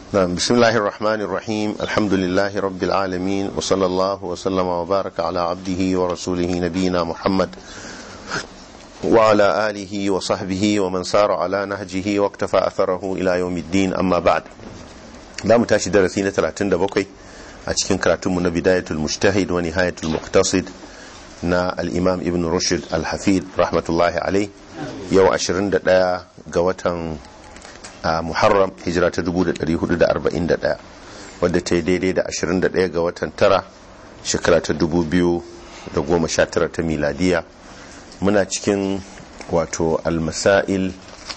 نعم بسم الله الرحمن الرحيم الحمد لله رب العالمين وصلى الله وسلم وبارك على عبده ورسوله نبينا محمد وعلى آله وصحبه ومن سار على نهجه واقتفى أثره إلى يوم الدين أما بعد لا متاشي درسين 37 أتكين كراتم من بداية المجتهد ونهاية المقتصد na al'imam ibn rushd al-hafid rahmatullahi alai yau 21 ga watan muharram hijira ta 1441 wadda ta yi daidai da 21 ga watan tara shekara ta 2019 ta miladiya muna cikin wato al-masail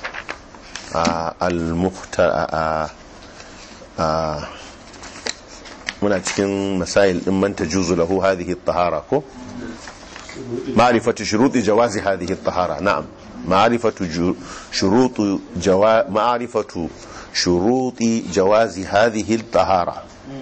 muna cikin masail din manta juzu lahu hadhihi tahara ko معرفة شروط جواز هذه الطهارة نعم معرفة شروط جوا... معرفة شروط جواز هذه الطهارة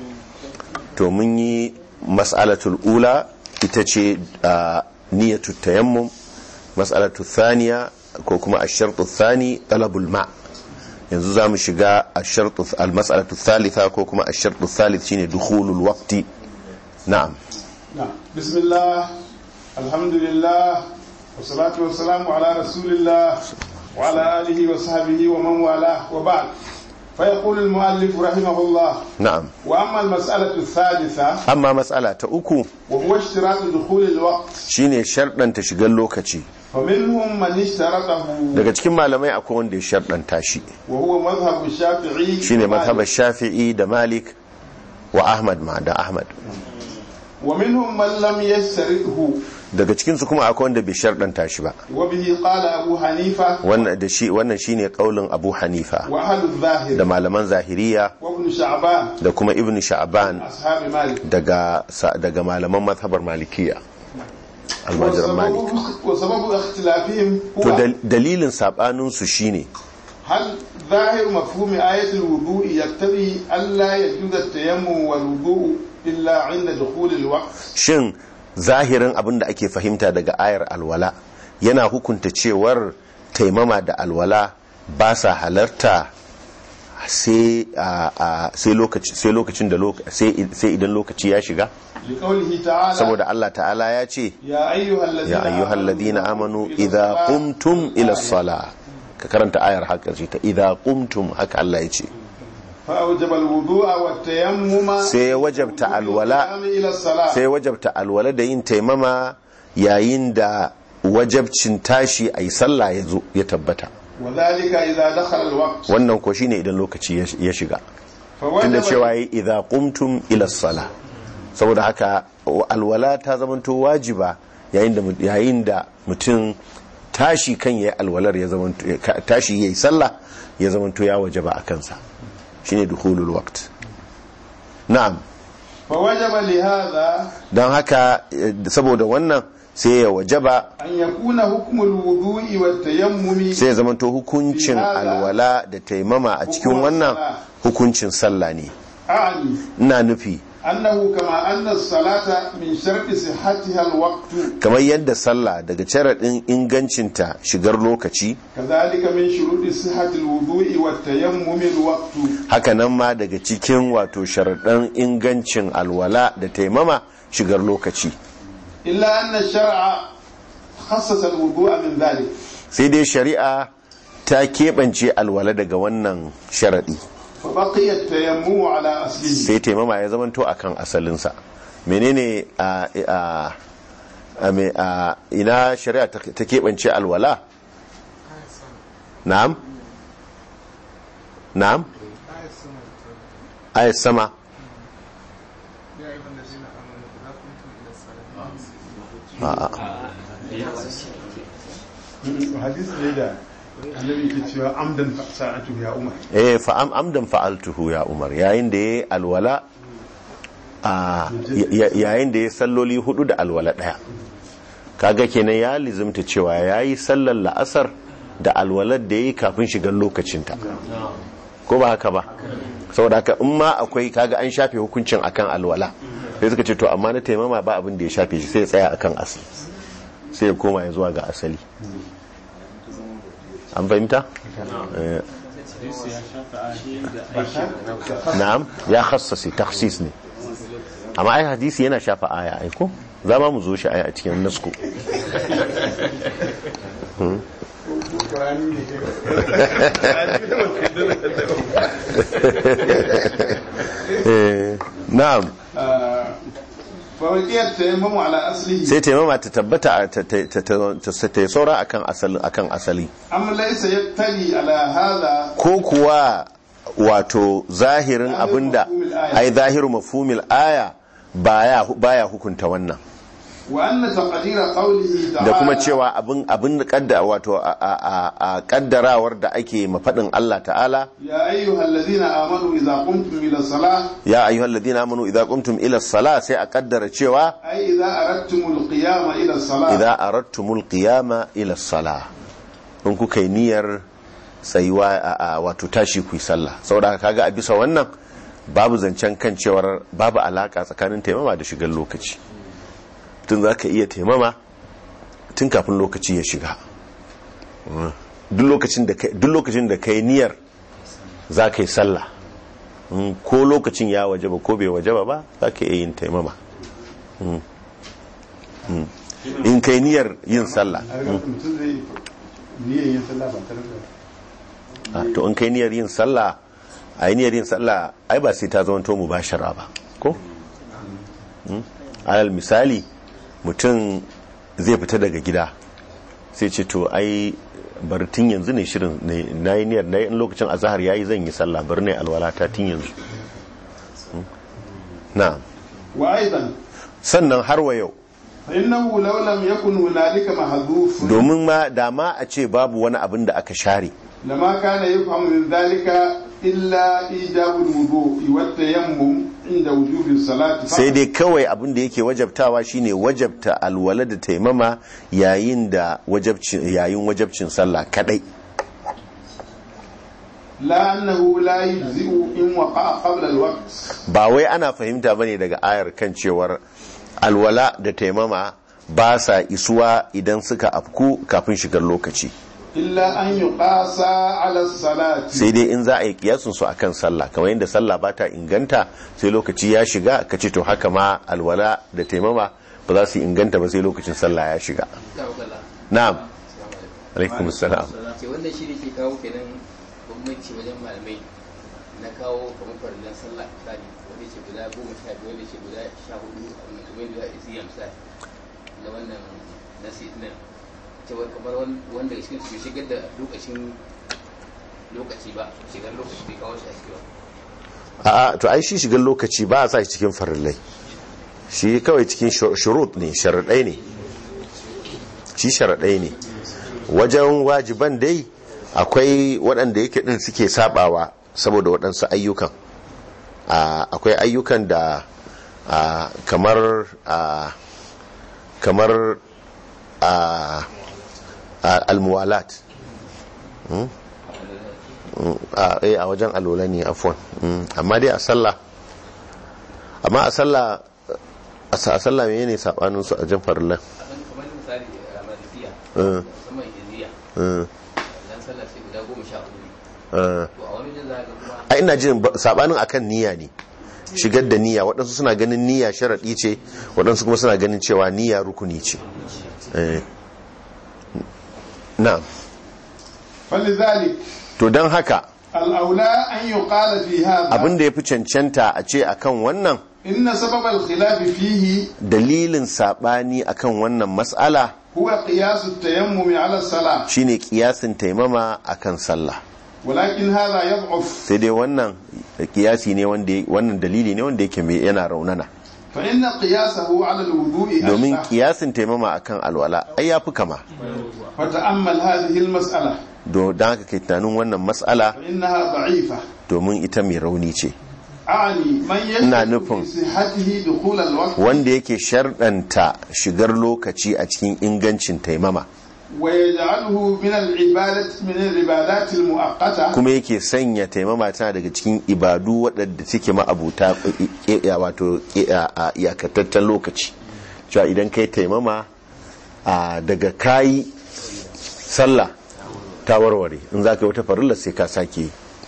تومني مسألة الأولى تتشي آه نية التيمم مسألة الثانية كوكما الشرط الثاني طلب الماء yanzu za mu shiga al-mas'alatu thalitha ko kuma al-shartu thalith shine dukhulul waqti na'am na'am bismillah الحمد لله والصلاة والسلام على رسول الله وعلى آله وصحبه ومن والاه وبعد فيقول المؤلف رحمه الله نعم وأما المسألة الثالثة أما مسألة أكو وهو اشتراط دخول الوقت shine sharɗan ta shigar lokaci فمنهم من اشترطه daga cikin malamai akwai wanda ya sharɗanta shi وهو مذهب الشافعي shine ومالك. mazhabar shafi'i da malik wa ahmad ma da ahmad ومنهم من لم يشترطه daga cikinsu kuma akwai wanda bai sharɗanta shi ba وبه قال أبو حنيفة wannan da shi wannan shine kaulin abu hanifa وأهل da الظاهر malaman zahiriya وابن شعبان da kuma ibn sha'ban أصحاب مالك daga sa- daga malaman mazhabar malikiya almajiran malik وسبب, وسبب اختلافهم to هو dal- dalilin sabaninsu shine هل ظاهر مفهوم آية الوضوء يقتضي ألا يجوز التيمم والوضوء إلا عند دخول الوقت shin zahirin abin da ake fahimta daga ayar alwala yana hukunta cewar taimama da alwala ba sa halarta sai a- a- sai lokaci- sai lokacin da loka- sai sai idan lokaci ya shiga لقوله تعالى saboda Allah ta'ala ya ce يا أيها الذين ya ayyuhal ladina amanu idza qumtum ila sala ka karanta ayar haka ce ta idza qumtum haka Allah ya ce فأوجب الوضوء والتيمم sai ya wajabta alwala والقيام إلى الصلاة sai wajabta alwala da yin taimama yayin da wajabcin tashi a yi sallah ya zo ya tabbata وذلك إذا دخل الوقت wannan ko shine idan lokaci ya- ya shiga tunda فوجب cewa yi idza qumtum ila sala saboda haka alwala ta zamanto wajiba yayin da mu- yayin da mutum tashi kan yayi alwalar ya zamanto ka- tashi yayi sallah ya zamanto ya wajaba a kansa shine dukhulul waqt na'am فوجب لهذا don haka eh, saboda wannan sai ya wajaba أن يكون حكم الوضوء والتيمم sai ya zamanto hukuncin alwala da taimama a cikin wannan hukuncin sallah ne أعني ina nufi أنه كما أن الصلاة من شرط صحتها الوقت kamar yadda sallah daga sharaɗin ingancinta shigar lokaci كذلك من شروط صحة الوضوء والتيمم الوقت haka nan ma daga cikin wato sharaɗin ingancin alwala da taimama shigar lokaci إلا أن الشرع خصص الوضوء من ذلك sai dai shari'a ta keɓance alwala daga wannan sharaɗi فبقي التيمم على أصله sai taimama ya zamanto a kan asalinsa menene a a a me- a ina shari'a ta ta keɓance alwala na'am na'am ayat sama a'a حديث ليلى الذي كتب عمدا فساعته يا عمر eh fa'am amdan fa'altuhu ya umar yayin da yayi alwala a ya- yayin da yayi salloli hudu da alwala daya kaga kenan ya lizimta cewa yayi sallar la'asar da alwalar da yayi kafin shigar lokacinta ko ba haka ba saboda haka in ma akwai kaga an shafe hukuncin akan alwala sai suka ce to amma na taimama ba abin da ya shafe shi sai ya tsaya akan asali sai ya koma ya zuwa ga asali an fahimta Eh, na'am ya khassasi takhsis ne amma ai hadisi yana shafa aya ai ko za ma mu zo shi aya a cikin nasko Eh, na'am fawakiyar tayammamu ala aslihi sai taimama ta tabbata a- ta ta- ta- ta- ta- ta yi saura akan asali akan asali am laysa yattali ala hadha ko kuwa wato zahirin abinda ai zahiru mafhumil aya baya baya hukunta wannan wa anna taqdira qawlihi ta'ala da kuma cewa abin abin kadda wato a- a a- a kaddarawar da ake mafadin Allah ta'ala ya ayyuhalladhina amanu idza qumtum ila salah ya ayyuhalladhina amanu idza qumtum ila as-salah sai a kaddara cewa ay idza aradtumul qiyama ila salah idza aradtumul qiyama ila as-salah in kuka yi niyyar tsayuwa a- a wato tashi ku yi sallah saboda haka kaga a bisa wannan babu zancen kan cewar babu alaka tsakanin taimama da shigar lokaci tun za ka iya taimama tun kafin lokaci ya shiga duk lokacin da kai- duk lokacin da kai niyyar za ka yi sallah Mm, ko lokacin ya wajaba ko bai wajaba ba za ka iya yin taimama Mm. Mm. in kai niyyar yin sallah a ga mutum zai niyyar yin sallah ba tare da Ah, to in kai niyyar yin sallah a yi niyyar yin sallah ai ba sai ta zama to mubashara ba ko Mm. alal misali mutum zai fita daga gida sai ce to ai bari tun yanzu ne shirin ne- na yi niyyar na yi in lokacin azahar ya yi zan yi sallah bari ne alwalata tun yanzu Mm. na wa aidan sannan har wa yau fa innahu law lam yakun hunalika mahdhuf domin ma dama a ce babu wani abin da aka share لما كان يفهم من ذلك إلا إيجاب الوضوء والتيمم عند وجوب الصلاة فقط. sai dai kawai abin da yake wajabtawa shine wajabta alwala da taimama yayin da wajabcin yayin wajabcin sallah kadai لا أنه لا يجزئ إن وقع قبل الوقت ba wai ana fahimta bane daga ayar kan cewar alwala da taimama ba sa isuwa idan suka afku kafin shigar lokaci إلا أن يقاس على الصلاة sai dai in za a yi kiyasun su akan sallah kamar yadda sallah ba ta inganta sai lokaci ya shiga ka ce to haka ma alwala da taimama ba za su inganta ba sai lokacin sallah ya shiga na'am alaikum assalam ce wannan shi ne ke kawo kenan bambanci wajen malamai na kawo kamar farillan sallah misali wanda ce guda goma sha biyu wanda ce guda sha hudu a kamar da isi ya misali na wannan nasi nan cewar kamar wan- wanda cikin su bai shigar da lokacin lokaci ba shigar lokaci bai kawo shi a cikin ba a'a to ai shi shigar lokaci ba a sa shi cikin farillai shi kawai cikin shur- shurut ne sharaɗai ne shi sharaɗai ne wajen wajiban dai akwai waɗanda yake ɗin suke sabawa saboda waɗansu ayyukan a, akwai ayyukan da a, kamar a, kamar a, a, almuwalat Hmm? Mm, a eh, a wajen alola ne afwan Mm, amma dai a sallah amma a sallah a sa- a sallah menene sabanin su a jan farillan abin kamar misali a malikiya Eh, musamman iziya eh, dan sallah sai guda goma sha hudu ne eh. to a wani jin za ka kuma a ina jin ba- sabanin akan niyya ne shigar da niyya waɗansu suna ganin niyya sharaɗi ce waɗansu kuma suna ganin cewa niyya rukuni ce Eh. na'am فلذلك to don haka الأولى أن يقال في هذا abin da ya fi cancanta a ce akan wannan إن سبب الخلاف فيه dalilin saɓani akan wannan mas'ala هو قياس التيمم على الصلاة shine kiyasin taimama akan sallah ولكن هذا يضعف sai dai wannan kiyasi ne wanda wannan dalili ne wanda yake mai yana raunana فإن قياسه على الوضوء domin أشبه kiyasin taimama akan alwala ai yafi kama فتأمل هذه المسألة don haka kai tunanin wannan mas'ala فإنها ضعيفة domin ita mai rauni ce أعني من Ina يشك nufin- في صحته دخول الوقت wanda yake sharɗanta shigar lokaci a cikin ingancin taimama ويجعله من العبادة من العبادات المؤقتة kuma yake sanya taimama tana daga cikin ibadu waɗanda suke ma'abuta eh, eh, wato eh, a iyakataccen lokaci cewa idan kai taimama a daga kayi sallah ta warware in za ka yi wata farilla sai ka sake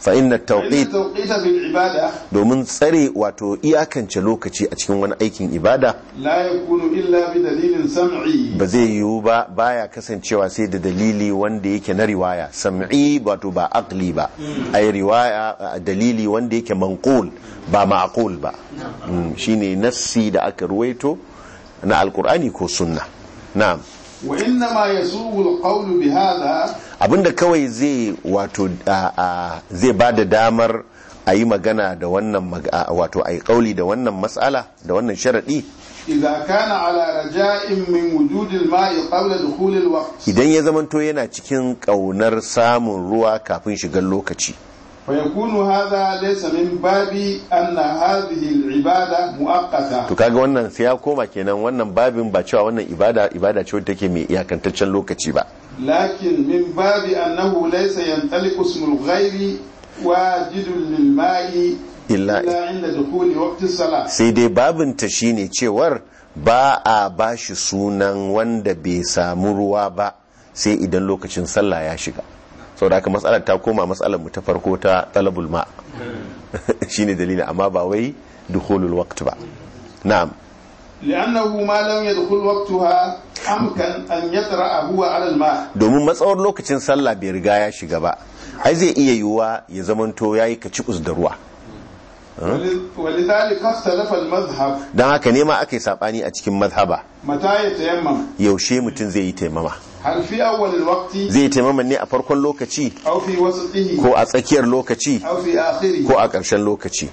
fa inna فإن tawqit التوقيت في العبادة domin tsare wato iyakance lokaci a cikin wani aikin ibada لا يكون إلا بدليل سمعي ba zai yiwu ba baya kasancewa sai da dalili wanda yake na riwaya sam'i wato ba aqli ba ai riwaya a dalili wanda yake manqul ba ma'qul ba Mm, shine nassi da aka ruwaito na alkur'ani ko sunna na'am وإنما يسوغ القول بهذا abinda kawai zai wato a- a- zai ba da damar a yi magana da wannan mag- a- wato a yi kauli da wannan matsala da wannan sharaɗi إذا كان على رجاء من وجود الماء قبل دخول الوقت idan ya zamanto yana cikin ƙaunar samun ruwa kafin shigar lokaci فيكون هذا ليس من باب أن هذه العبادة مؤقتة to kaga wannan sai ya koma kenan wannan babin ba cewa wannan ibada ibada ce wadda take mai iyakantaccen lokaci ba لكن من باب أنه ليس ينطلق اسم الغير واجد للماء إلا- إلا عند دخول وقت الصلاة sai dai babinta shine cewar ba a bashi sunan wanda bai samu ruwa ba sai idan lokacin sallah ya shiga sau da haka matsalar ta koma matsalar mu ta farko ta talabul ma shine dalili amma ba wai dukhulul waqt ba na'am لأنه ما لم يدخل وقتها أمكن أن يطرأ هو على الماء domin matsawar lokacin sallah bai riga ya shiga ba ai zai iya yiwuwa ya zamanto yayi kacikus da ruwa ول- ولذلك اختلف المذهب don haka ne ma aka yi sabani a cikin mazhaba متى يتيمم yaushe mutum zai yi taimama هل في أول الوقت zai yi taimama ne a farkon lokaci أو في وسطه ko a tsakiyar lokaci أو في آخره ko a ƙarshen lokaci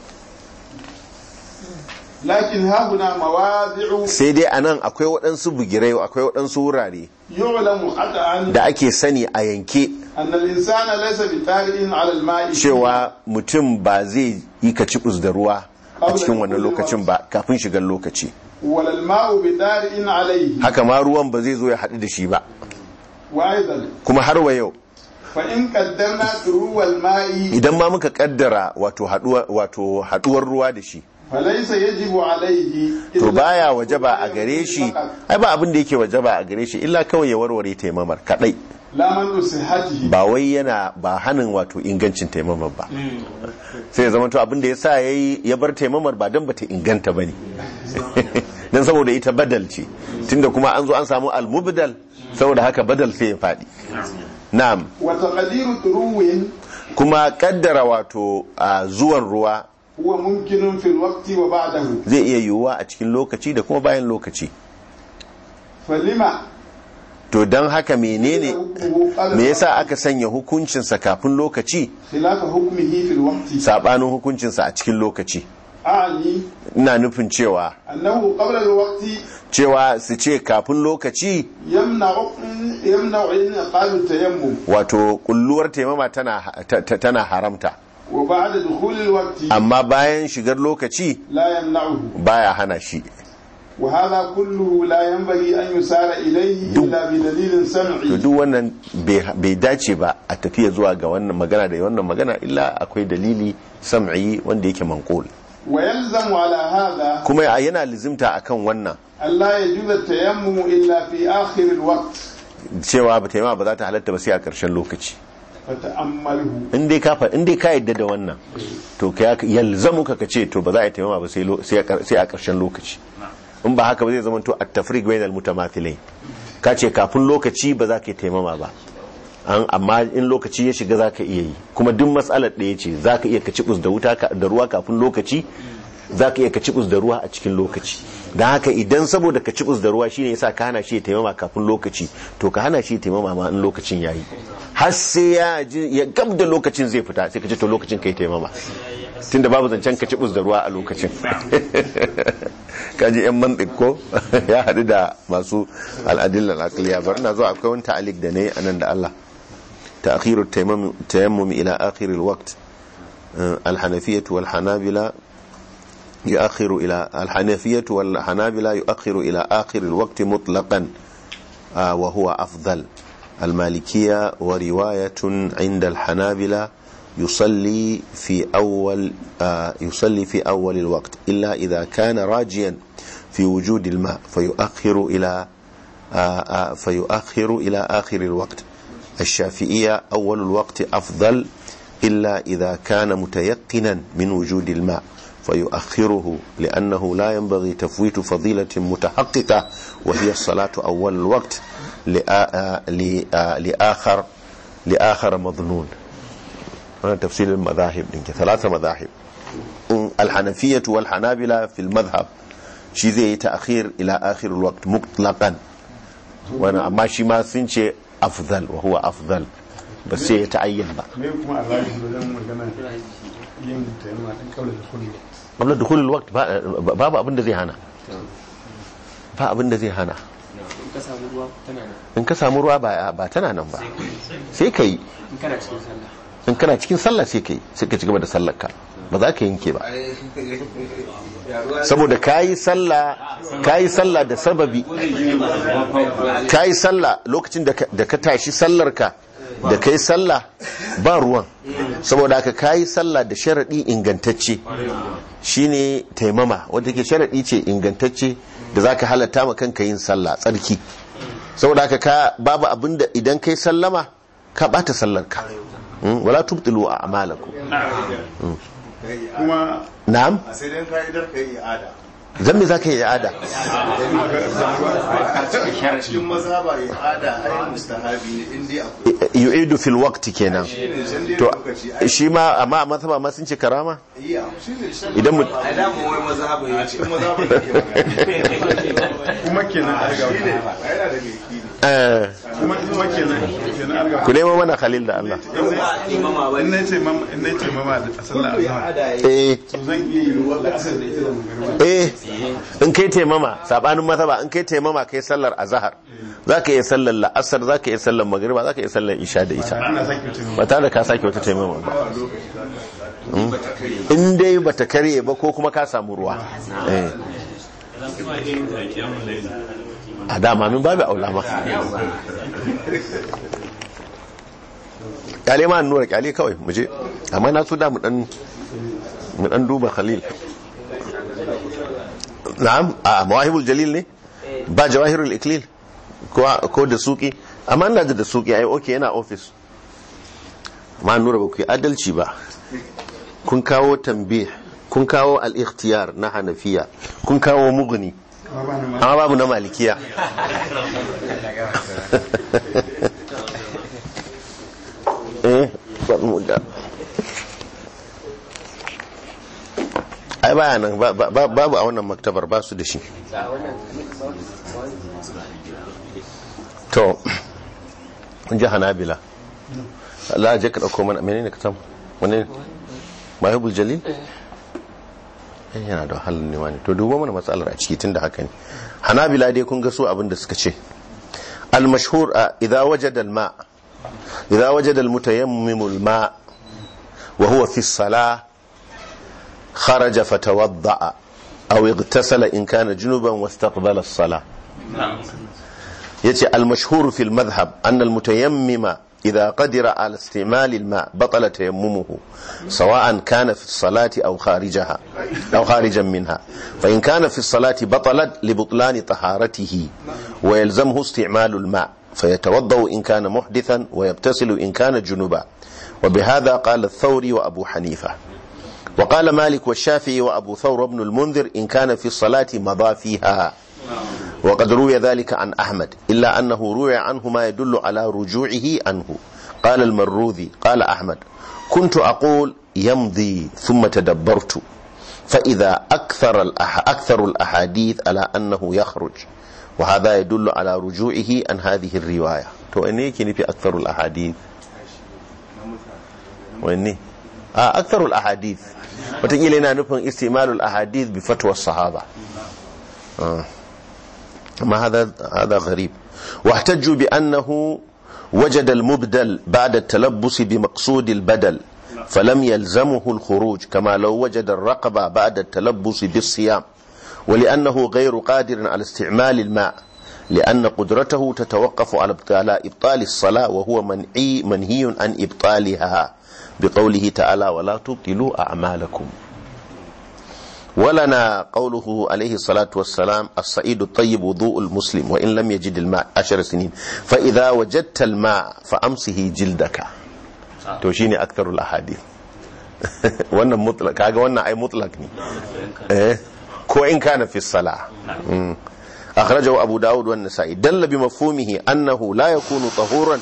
لكن ها هنا مواضع sai dai a nan akwai waɗansu bugirai akwai waɗansu wurare يعلم قطعا da ake sani a yanke أن الإنسان ليس بطارئ على الماء cewa mutum ba zai yi kacibus da ruwa a cikin wannan lokacin ba kafin shigar lokaci ولا الماء بطارئ عليه haka ma ruwan ba zai zo ya haɗu da shi ba وأيضا kuma har wa yau فإن قدرنا طلوع الماء idan ma muka kaddara wato haɗuwa- wato haɗuwar ruwa da shi فليس يجب عليه to إلا baya wajaba a gare shi فقط. ai ba abin da yake wajaba a gare shi illa kawai ya warware taimamar kadai لا منع صحته ba wai yana ba hanin wato ingancin taimamar ba sai ya zama to abin da ya sa ya yi ya bar taimamar ba don ba ta inganta ba ne don saboda ita badal ce tunda kuma an zo an samu almubdal saboda haka badal sai ya faɗi na'am وتقدير طلوع kuma kaddara wato a zuwan ruwa هو ممكن في الوقت وبعده zai iya yiwuwa a cikin lokaci da kuma bayan lokaci فلما to don haka menene حكمه على me yasa aka sanya hukuncinsa kafin lokaci خلاف حكمه في الوقت sabanin hukuncinsa a cikin lokaci أعني ina nufin cewa أنه قبل الوقت cewa su ce kafin lokaci يمنع يمنع انعقاد التيمم wato kulluwar taimama tana, ta- ta- tana haramta وبعد دخول الوقت amma bayan shigar lokaci لا يمنعه baya hana shi وهذا كله لا ينبغي أن يسار إليه إلا بدليل to سمعي duk wannan bai bai dace ba a tafiya zuwa ga wannan magana da wannan magana illa akwai dalili sam'i wanda yake manqul ويلزم على هذا kuma yana lizimta akan wannan ألا يجوز التيمم إلا في آخر الوقت cewa ba taimama ba za ta halatta ba sai a ƙarshen lokaci فتأمله in dai ka fa- in dai ka yadda da wannan to ka yalzamu ka ka ce to ba za a yi taimama ba sai lo- sai a ƙar- sai a ƙarshen lokaci in ba haka ba zai zama to at tafriq bainal mutamathilai ka ce kafin lokaci ba za ka yi taimama ba an amma in lokaci ya shiga za ka iya yi kuma duk matsalar ɗaya ce za ka iya ka cibus da wuta ka- da ruwa kafin lokaci za ka iya ka cibus da ruwa a cikin lokaci don haka idan saboda ka cibus da ruwa shine yasa ka hana shi ya taimama kafin lokaci to ka hana shi ya taimama ma in lokacin yayi har sai ya ji ya gab da lokacin zai fita sai ka ce to lokacin kai taimama tunda babu zancen ka cibus da ruwa a lokacin kaji yan mantik ko ya haɗu da masu al'adillan aqliya bari na zo akwai wani ta'alik da ne anan da Allah تأخير التيمم التيمم إلى آخر الوقت آه، الحنفية والحنابلة يؤخر إلى الحنفية والحنابلة يؤخر إلى آخر الوقت مطلقا آه، وهو أفضل المالكية ورواية عند الحنابلة يصلي في أول آه، يصلي في أول الوقت إلا إذا كان راجيا في وجود الماء فيؤخر إلى آه، آه، فيؤخر إلى آخر الوقت الشافعية أول الوقت أفضل إلا إذا كان متيقنا من وجود الماء فيؤخره لأنه لا ينبغي تفويت فضيلة متحققة وهي الصلاة أول الوقت لآ- لآ- لآخر لآخر مظنون هذا تفسير المذاهب إنك ثلاثة مذاهب الحنفية والحنابلة في المذهب شي زي تأخير إلى آخر الوقت مطلقا وانا أما شي ما سنشي أفضل وهو أفضل بس يتعين بقى me kuma Allah ya wajen magana yin taimama din kaula da kullu قبل دخول الوقت ba- babu abin da zai hana ba abin da zai hana in ka samu ruwa tana nan in ka samu ruwa ba ba tana nan ba sai ka yi in kana cikin sallah in kana cikin sallah sai ka yi sai ka ci gaba da sallar ka ba za ka yanke ba saboda ka yi sallah ka yi sallah da sababi ka yi sallah lokacin da ka- da ka tashi sallar ka da ka yi sallah ba ruwan saboda haka ka yi sallah da sharaɗi ingantacce shine taimama wanda ke sharaɗi ce ingantacce da za ka halatta ma kanka yin sallah tsarki saboda haka ka babu abinda idan kai sallama ka bata sallar ka Mm, wala tubtilu a amalakum kuma na'am a sai dai ka'idar ka yi i'ada zan me zaka yi i'ada a cikin maza ba i'ada ai mustahabi ne in dai akwai yu'idu fil waqti kenan shine san dai to lokaci ai shi ma amma a mazhaba ma sun ce karama iya shine san idan mu a da mu wai maza ba a cikin maza ba yake magana kuma kenan an ga shine yana da gaiki eh, kuma kuma kenan kenan an ga ku nemo mana khalil da Allah in na ce mama in na ce mama da sallah azhar eh to zan iya yi ruwa da asar da ita da magana eh in kai taimama sabanin mazhaba in kai taimama kai sallar azhar zaka iya sallar la'asar zaka iya sallar magriba zaka iya sallar isha da ita ana sake mutum ba tare da ka sake wata taimama ba Mm. in dai bata karye ba ko kuma ka samu ruwa eh a dama min babu aula ma kyale ma nura kyale kawai mu je amma na so da mu dan mu dan duba khalil na'am a mawahibul jalil ne ba jawahirul iklil ko ko da suki amma ina da suki ai okay yana office ma nura ba ku yi adalci ba kun kawo tambih kun kawo al-ikhtiyar na hanafiya kun kawo mughni amma babu na malikiya eh mu da ai baya nan ba- ba- babu a wannan maktabar ba su da shi a wannan to kun ji hanabila Allah je ka dauko mana menene ka samu wani ne mahibul jalil eh yana da wahalar nema ne to dubo mana matsalar a ciki tunda haka ne hanabila dai kun ga su abin da suka ce al mashhur idza wajada al ma idza wajada al mutayammim al ma wa huwa fi as-salah kharaja fatawadda aw igtasala in kana junuban wastaqbala as-salah يتي المشهور في المذهب أن المتيمم إذا قدر على استعمال الماء بطل تيممه سواء كان في الصلاة أو خارجها أو خارجا منها فإن كان في الصلاة بطلت لبطلان طهارته ويلزمه استعمال الماء فيتوضأ إن كان محدثا ويبتسل إن كان جنبا وبهذا قال الثوري وأبو حنيفة وقال مالك والشافعي وأبو ثور بن المنذر إن كان في الصلاة مضى فيها وقد روي ذلك عن أحمد إلا أنه روي عنه ما يدل على رجوعه عنه قال المروذي قال أحمد كنت أقول يمضي ثم تدبرت فإذا أكثر, الأح أكثر الأحاديث على أنه يخرج وهذا يدل على رجوعه عن هذه الرواية تو إني كني في أكثر الأحاديث وإني آه أكثر الأحاديث وتقول لنا نفهم استعمال الأحاديث بفتوى الصحابة آه. ما هذا هذا غريب واحتجوا بأنه وجد المبدل بعد التلبس بمقصود البدل فلم يلزمه الخروج كما لو وجد الرقبة بعد التلبس بالصيام ولأنه غير قادر على استعمال الماء لأن قدرته تتوقف على على إبطال الصلاة وهو منعي منهي عن إبطالها بقوله تعالى ولا تبطلوا أعمالكم ولنا قوله عليه الصلاة والسلام الصعيد الطيب وضوء المسلم وإن لم يجد الماء عشر سنين فإذا وجدت الماء فأمسه جلدك to shine aktharul ahadith wannan mutlaq kaga wannan ai mutlaq ne eh ko in kana fi salah Mm. akhrajahu abu daud wa an-nasa'i dalla bi mafhumihi annahu la yakunu tahuran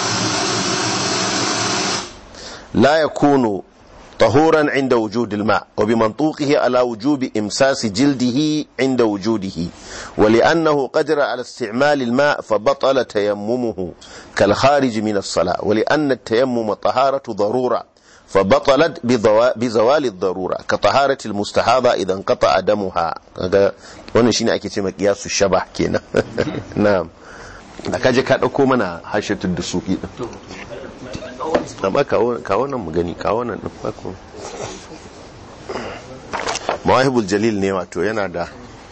لا يكون طهورا عند وجود الماء وبمنطوقه على وجوب إمساس جلده عند وجوده ولأنه قدر على استعمال الماء فبطل تيممه كالخارج من الصلاة ولأن التيمم طهارة ضرورة فبطلت بضوا- بزوال الضرورة كطهارة المستحاضة إذا انقطع دمها هذا wannan shine ake ce kiyasu shabah kenan na'am da kaje ka dauko mana hashatul dusuki din amma kawo kawo nan mu gani kawo nan din bako mawahibul jalil ne wato yana da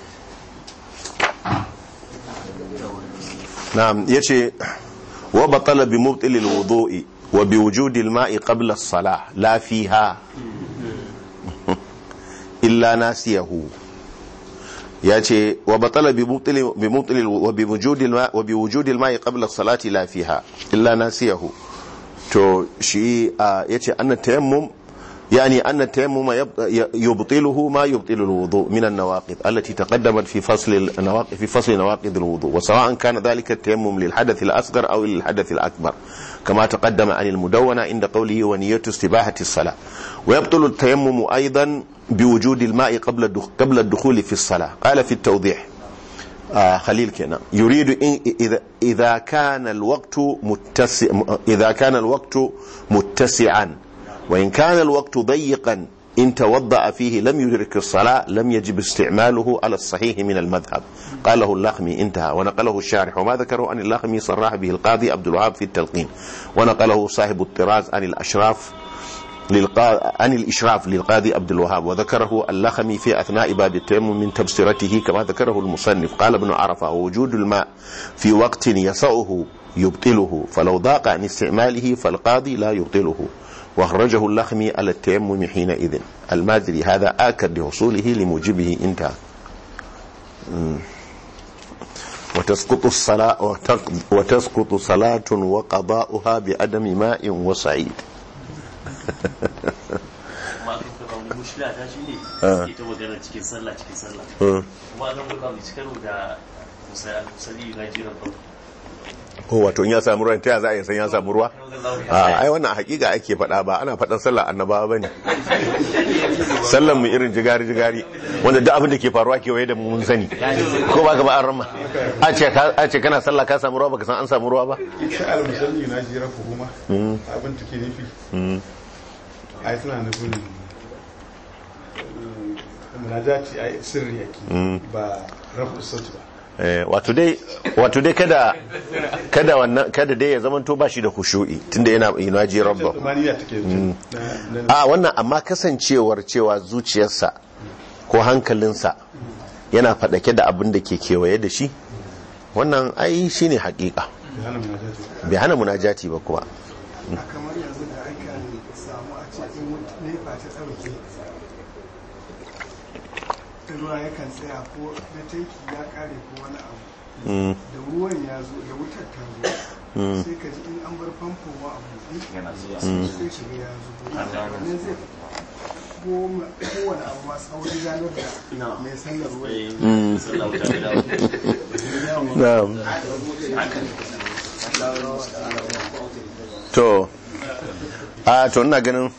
na'am yace wa batala bi mubtilil wudu'i wa bi wujudil ma'i qabla as-salah la fiha illa nasiyahu ya ce wa batala bi mubtilil bi mubtilil wa bi wujudil ma wa bi wujudil ma'i qabla as-salati la fiha illa nasiyahu to shi ya ce annan tayammum يعني أن التيمم يب- يبطله ما يبطل الوضوء من النواقض التي تقدمت في فصل النواقض في فصل نواقض الوضوء وسواء كان ذلك التيمم للحدث الأصغر أو للحدث الأكبر كما تقدم عن المدونة عند قوله ونية استباحة الصلاة ويبطل التيمم أيضا بوجود الماء قبل الدخ- قبل الدخول في الصلاة قال في التوضيح آه خليل كنا يريد إن إذا إذا كان الوقت متسع إذا كان الوقت متسعا وإن كان الوقت ضيقا إن توضأ فيه لم يدرك الصلاة لم يجب استعماله على الصحيح من المذهب قاله اللخمي انتهى ونقله الشارح وما ذكره عن اللخمي صرح به القاضي عبد الوهاب في التلقين ونقله صاحب الطراز عن الأشراف للقا... عن الإشراف للقاضي عبد الوهاب وذكره اللخمي في أثناء باب التيمم من تبصرته كما ذكره المصنف قال ابن عرفة ووجود الماء في وقت يسعه يبطله فلو ضاق عن استعماله فالقاضي لا يبطله وأخرجه اللخمي على التيمم حينئذ المازري هذا آكد لحصوله لموجبه انتهى مم. وتسقط الصلاة وتق- وتسقط صلاة وقضاؤها بعدم ماء وصعيد kuma aka kuka wani mushkila ta shi ne Ah. ita magana cikin sallah cikin sallah Mm. kuma aka kuka mai cikaro da musali na jiran ba ko wato in ya samu ruwan ta ya za a yi san ya samu ruwa a ai wannan hakika ake faɗa ba ana faɗan sallar annabawa ba ne sallar mu irin jigari jigari wanda duk abin da ke faruwa kewaye da mu mun sani ko ba ka ba an rama a ce ka- a ce kana sallah ka samu ruwa baka san an samu ruwa ba sha'ar musalli na jira fuhuma abin take nufi ai suna nufin mm, munajati ai sirri yake ba rafu sauti ba Eh, wato dai wato dai kada kada wannan kada dai ya zamanto ba shi da khushu'i tunda yana yunaji rabba tumaniya take nufi na- na- a wannan amma kasancewar cewa zuciyarsa ko hankalinsa yana faɗake da abin da ke kewaye da shi wannan ai shine hakika da hana munajati bai hana munajati ba kuwa kamar yanzu da aka samu a ce in nefa ta ɗauke ruwa yakan tsaya ko na tanki ya kare ko wani abu Mm, da ruwan ya zo da wutar ta zo sai ka ji in an bar famfo wa abu sai shiga ya zo ne zai goma kowane abu ma sauri ranar da mai sallar ruwa mm, sallah wuta da dawo na'am. to a to ina ganin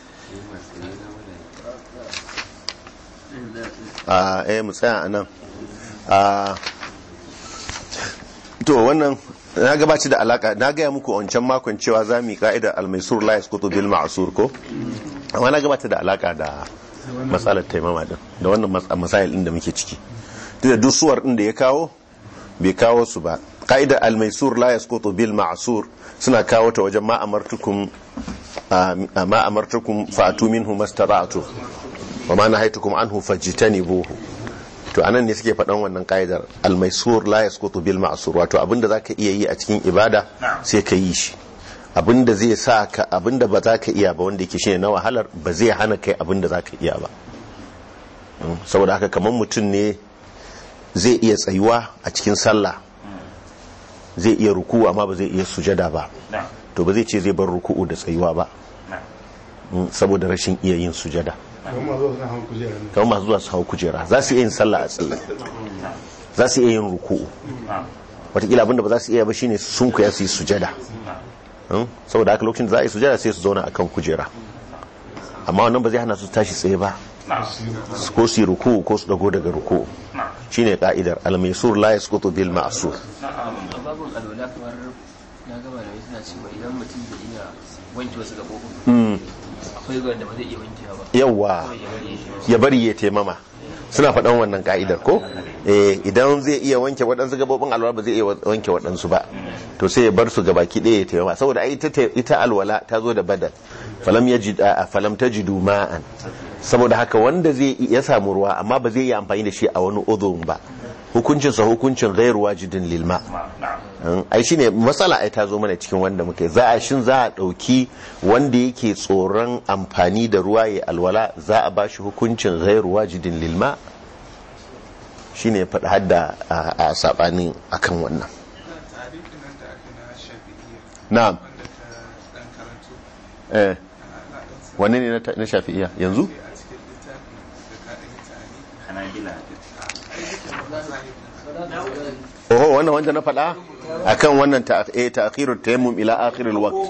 a eh mu tsaya a nan a to wannan na gabaci da alaka na gaya muku wancan makon cewa za mu yi ka'idar almaisur la yasqutu bil ma'sur ko amma na gabata da alaka da matsalar taimama din da wannan mas- masail din da muke ciki duk da duk suwar din da ya kawo bai kawo su ba ka'idar almaisur la yasqutu bil ma'sur suna kawo ta wajen ma amartukum a ma amartukum fa'atu minhu mastata'tu wa ma nahaytukum anhu fajtanibuhu to anan ne suke faɗan wannan ka'idar almaisur la yasqutu bil ma'sur wato abinda zaka iya yi a cikin ibada sai ka yi shi abinda zai sa ka abinda ba za ka iya ba wanda yake shine na wahalar ba zai hana kai abinda za ka iya ba Mm, saboda haka kamar mutum ne zai iya tsayuwa a cikin sallah zai iya ruku'u amma ba zai iya sujada ba to ba zai ce zai bar ruku'u da tsayuwa ba mm, saboda rashin iya yin sujada kuma zo suna hawan kujera ne kamar masu zuwa su hau kujera za su iya yin sallah a tsaye za su iya yin ruku'u watakila abinda ba za su iya ba shine sun kuya su yi sujada Mm, saboda haka lokacin da za a yi sujada sai su zauna akan kujera amma wannan ba zai hana su tashi tsaye ba ko su yi ruku'u ko su dago daga ruku'u shine ka'idar al-maisur la yasqutu bil ma'sur a babin alwala kamar na gaba da suna cewa idan mutum bai iya wanke wasu gabobin Mm, akwai wanda ba zai iya wankewa ba yawa kawai ya bari ya shi ya bari ya taimama suna faɗan wannan ka'idar ko eh idan zai iya wanke waɗansu gabobin alwala ba zai iya wanke waɗansu ba to sai ya bar su gabaki ɗaya ya taimama saboda ai ita ita alwala ta zo da badal falam yajid a falam tajidu ma'an saboda haka wanda zai ya samu ruwa amma ba zai iya amfani da shi a wani udhun ba hukuncin sa hukuncin ghairu wajidin lil ma Mm, ai shine matsala ai ta zo mana cikin wanda muke za a shin za a dauki wanda yake tsoron amfani da ruwa ya alwala za a bashi hukuncin ghairu wajidin lil ma shine faɗi hadda a a sabanin akan wannan tarihin nan da aka na shafi'iyya na'am wanda ta dan karanto eh ana dan sa wanne ne na ta- na shafi'iya yanzu a cikin littafin da ka dan yi tani hanabila oho wannan wanda na faɗa akan wannan ta eh ta'khirut tayammum ila akhiril waqt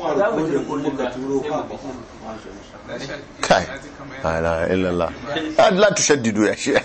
kai la ilaha illallah Ah, la tushaddidu ya shi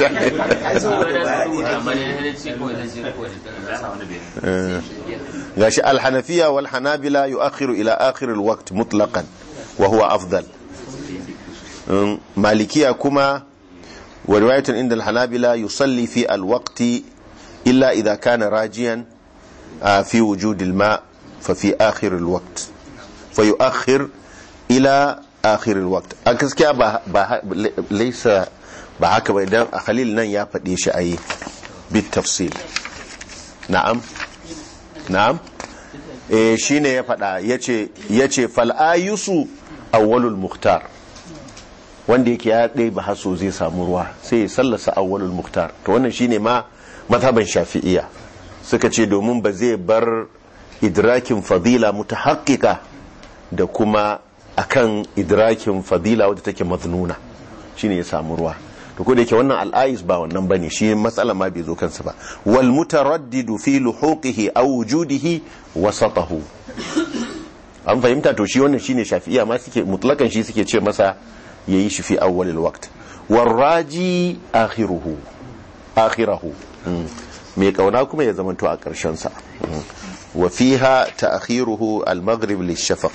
gashi alhanafiya wal hanabila yu'akhiru ila akhir alwaqt mutlaqan wa huwa afdal Um, malikiya kuma wa riwayatan inda alhanabila yusalli fi alwaqti illa idha kana rajiyan ah, fi wujud alma fa fi akhir alwaqt fa yu'akhir ila akhir alwaqt a gaskiya ba ba laysa ba haka ba idan a khalil nan ya faɗe shi ayi bit tafsil na'am na'am eh shine ya faɗa yace yace fal ayusu awwalul muhtar wanda yake ya ɗaya ba haso zai samu ruwa sai ya sallasa awwalul muhtar to wannan shine ma mazhaban shafi'iyya suka ce domin ba zai bar idrakin fadila mutahaqqiqa da kuma akan idrakin fadila wadda take maznuna shine ya samu ruwa to ko da yake wannan al'ais ba wannan bane shi matsala ma bai zo kansa ba wal mutaraddidu fi luhuqihi aw wujudihi wasatahu an fahimta to shi wannan shine shafi'iya ma suke mutlakan shi suke ce masa yayi shi fi awwalil waqt warraji akhiruhu akhirahu Mm. mai kauna kuma ya zamanto a karshen sa Mm. wa fiha ta'khiruhu al-maghrib lish-shafaq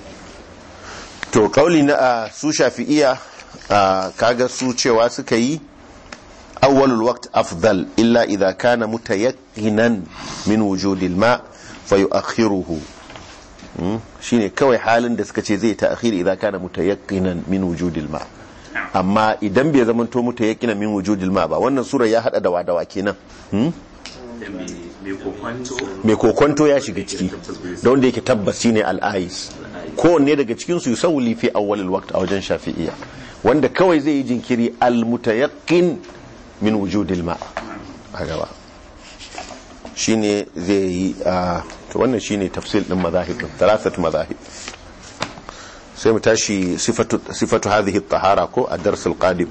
to kauli na a su shafi'iya a, kaga su cewa suka yi awwalul waqt afdal illa idha kana mutayaqqinan min wujudil ma fayu'akhiruhu Mm, shine kawai halin da suka ce zai ta'khir idza kana mutayaqqinan min wujudil ma amma idan bai zama to mutayaqqinan min wujudil ma ba wannan sura ya hada da wadawa kenan Hmm? mai kokwanto mai kokonto ya shiga ciki da wanda yake tabbas shine al-ais kowanne daga cikin su yusawli fi awwalil waqt a wajen shafi'iyya wanda kawai zai yi jinkiri al-mutayaqqin min wujudil ma a gaba shine zai yi a to wannan shine tafsil din mazahib din thalathat mazahib sai mu tashi sifatu sifatu hadhihi at-tahara ko ad-dars al-qadim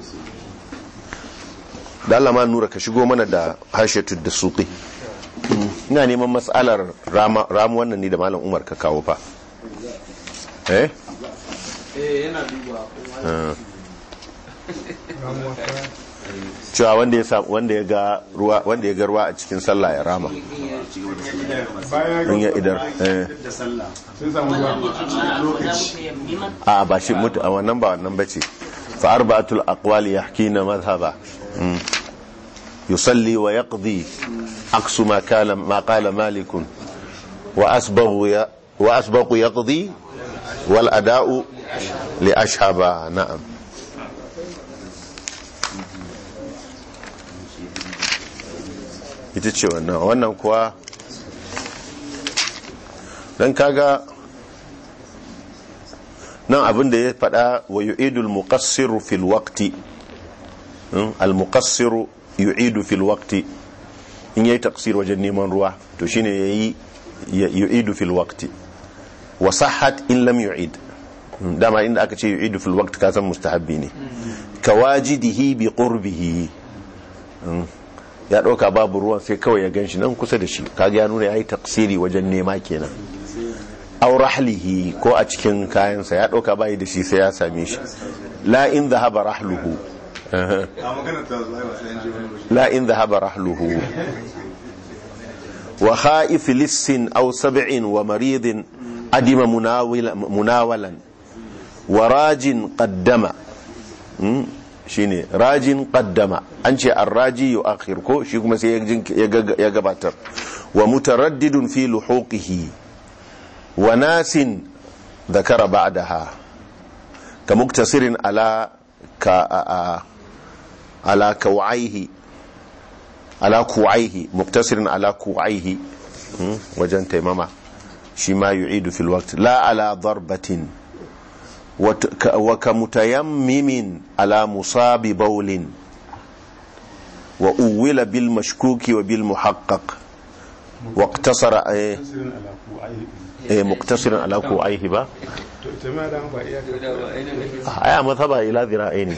da Allah ma nura ka shigo mana da hashiyatu da suqi ina neman mas'alar rama ramu wannan ne da malam Umar ka kawo fa eh eh yana duba Ah. ramuwa ta cewa wanda ya sa wanda ya ga ruwa wanda ya ga ruwa a cikin sallah ya rama bayan in ya idar eh da sallah sun samu ruwa a ba shi mutu a wannan ba wannan bace fa arba'atul aqwali yahkina madhhaba Mm. yusalli wa yaqdi aqsu ma kana ma qala malik wa asbaghu ya wa asbaqu yaqdi wal ada'u li ashhaba na'am ita ce wannan wannan kuwa dan kaga nan abin da ya faɗa wa yu'idul muqassiru fil waqti al muqassiru yu'idu fil waqti in yayi taqsir wajen neman ruwa to shine yayi yu'idu fil waqti wa sahhat in lam yu'id Mm, dama inda aka ce yu'idu fil waqt ka san mustahabbi ne kawajidihi bi qurbihi Mm, ya dauka babu ruwan sai kawai ya ganshi nan kusa da shi kaga ya nuna yayi taksiri wajen nema kenan aw rahlihi ko a cikin kayansa ya dauka bai da shi sai ya same shi la in dhahaba rahluhu Aha. a maganar ta zuwa ba sai an je wani waje لا إن ذهب رحله وخائف لص أو سبع ومريض أدم مناول مناولا وراج قدم مم، شيني راج قدم أنشي الراجي يؤخر كو شي كما سي يغباتر ومتردد في لحوقه وناس ذكر بعدها كمقتصر على ك على كوعيه على كوعيه مقتصر على كوعيه مم، وجن تيمما شي ما يعيد في الوقت لا على ضربة وت- ك- وكمتيمم على مصاب بول وأول بالمشكوك وبالمحقق واقتصر إيه tasirin alaku ai إيه مقتصر على كوعيه با to ita ma da ba iya آه مذهب إلى ذراعين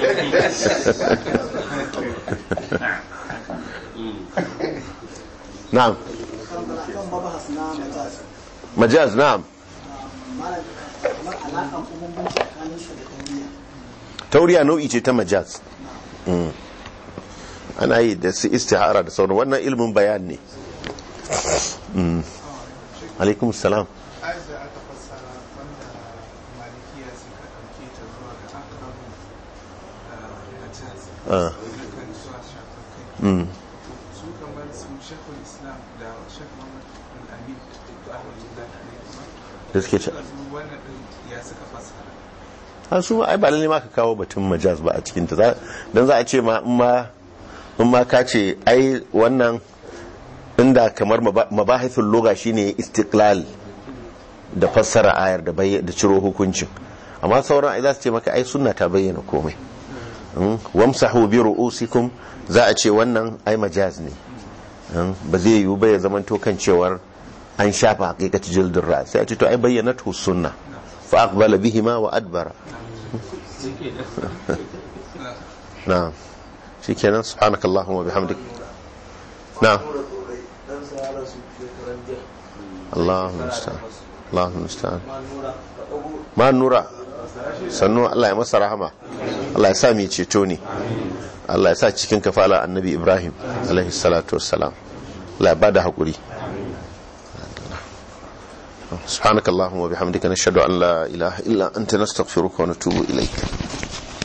نعم kan mabahas na majaz مجاز نعم malam kamar alaƙa ko bambanci tsakanin su da tauriya tauriya nau'i ce ta majaz Mm. ana yi da su istihara da sauran wannan ilmin bayan ne Mm. alaikum salam ayar da aka fassara wanda malikiya suka ɗauke ta zuwa ga akrabu majaz Ah. na kan zuwa shafar kai Mm. su kamar su shekul islam da shek muhammad al-amin da ahmadullah ne da suke ce suka zo wannan ɗin ya suka fassara a su ma ai ba lalle ma ka kawo batun majaz ba a cikin ta Za- dan za a ce ma in ma in ma ka ce ai wannan inda kamar maba- mabahithul lugha shine istiqlal da fassara ayar da bayy- da ciro hukuncin amma sauran ai za su ce maka ai sunna ta bayyana komai Mm, wamsahu bi ru'usikum za a ce wannan ai majaz ne Mm, ba zai yiwu ba ya zamanto kan cewar an shafa haqiqati jildin ra sai a ce to ai bayyanatu sunna fa aqbala bihima wa adbara na'am shikenan subhanakallahumma wa bihamdik na'am Allahumma musta'an Allahumma musta'an ma nura sannu Allah ya masa rahama Allah ya sa mu ceto ne Allah ya sa cikin kafala annabi Ibrahim alaihi salatu wassalam Allah ya bada hakuri سبحانك اللهم وبحمدك نشهد أن لا إله إلا أنت نستغفرك ونتوب إليك